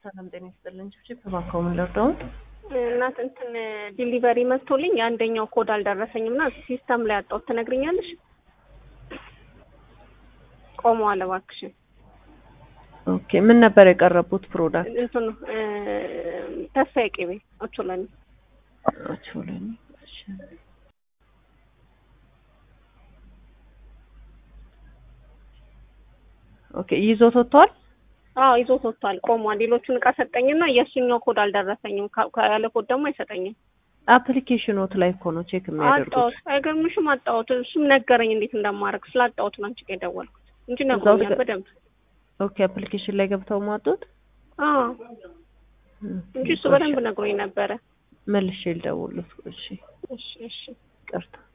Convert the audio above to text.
ሰላም ጤና ይስጥልን። ችብችብ እባክዎ ምን ልርዳው? እናት እንትን ዲሊቨሪ መጥቶልኝ የአንደኛው ኮድ አልደረሰኝም እና ሲስተም ላይ አጣሁት። ትነግሪኛለሽ? ቆመዋል እባክሽን። ኦኬ ምን ነበር የቀረቡት ፕሮዳክት? እንትኑ ተስፋዬ ቅቤ ኦቾሎኒ ኦቾሎኒ። እሺ ኦኬ ይዞት ወጥቷል። አዎ ይዞት ወጥቷል። ቆሟል። ሌሎቹን እቃ ሰጠኝና የእሱኛው ኮድ አልደረሰኝም። ካ- ያለ ኮድ ደግሞ አይሰጠኝም። አፕሊኬሽኖት ላይ እኮ ነው ቼክ የሚያደርጉት። አጣሁት። አይገርምሽም? አጣሁት። እሱም ነገረኝ እንዴት እንደማደርግ ስላጣሁት ነው አንቺ ጋር የደወልኩት እንጂ እዛው ነግሮኛል ጋ- በደንብ። ኦኬ አፕሊኬሽን ላይ ገብተው ማጡት አዎ እንጂ እሱ በደንብ ነግሮኝ ነበረ። መልሼ ልደውልልዎት። እሺ እሺ እሺ ይቅርታ